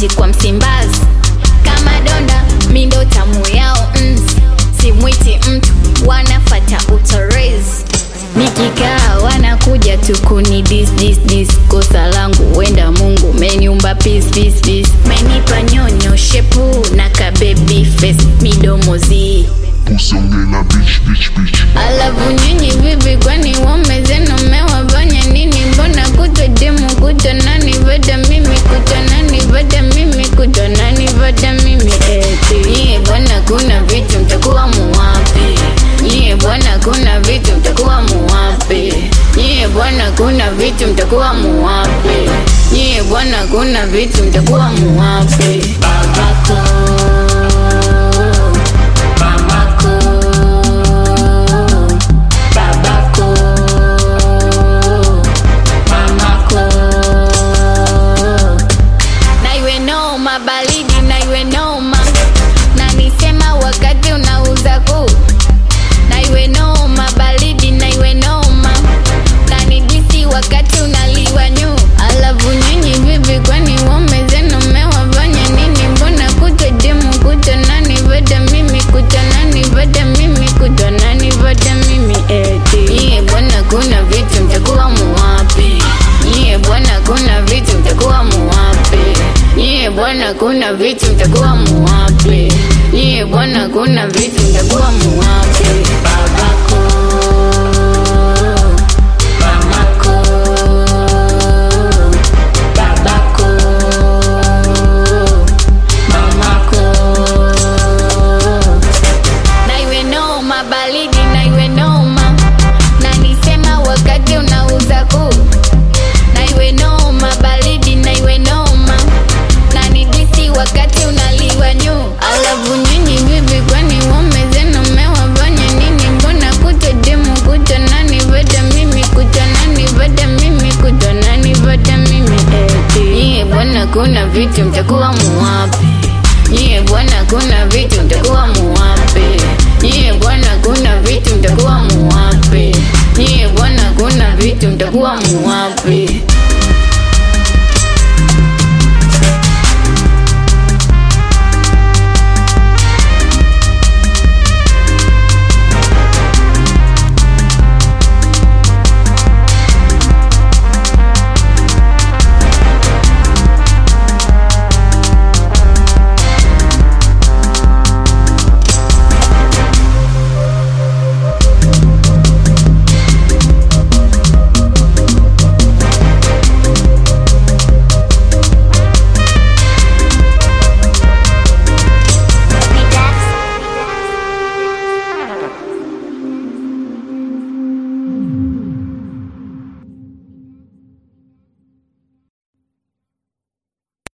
eti kwa Msimbazi kama donda mindo tamu yao nzi simwiti mtu wanafata utorezi nikikaa wanakuja tu kuni dis dis dis kosa langu wenda mungu meniumba peace peace peace menipa nyonyo shepu na kabebi face midomo zii Kusongela bitch bitch bitch alafu nyinyi vipi kwani waume zenu mmewafanya nini mbona kutwa demu kutwa nani vada mimi kutwa nani vada mimi kutwa nani vada mimi eti nyie bwana kuna vitu mtakuwa muwapi nyie bwana kuna vitu mtakuwa muwapi nyie bwana kuna vitu mtakuwa muwapi nyie bwana kuna vitu mtakuwa muwapi babako mamako babako mamako na iwe noma baridi na iwe noma na nisema wakati unauza kuu na iwe noma baridi na iwe noma na nidisi wakati unaliwa nyu alafu nyinyi vipi kwani waume zenu mmewafanya nini mbona kuta demu kuta nani vada mimi kuta nani vada mimi kuta nani vada mimi eti nyie bwana kuna vitu mtakuwa muwapi nyie bwana kuna vitu mtakuwa muwapi nyie bwana kuna vitu mtakuwa muwapi nyie bwana kuna vitu mtakuwa muwapi babako mamako babako mamako na iwe noma baridi na iwe noma na nisema wakati unauza kuu na iwe noma baridi na iwe noma na nidisi wakati unaliwa nyu alafu nyinyi vipi kwani waume zenu mmewafanya nini mbona kuta demu kuta nani vada mimi kuta nani vada mimi kuta nani vada mimi eti nyie bwana kuna vitu mtakuwa muwapi nyie bwana kuna vitu mtakuwa muwapi nyie bwana kuna vitu mtakuwa muwapi nyie bwana kuna vitu mtakuwa muwapi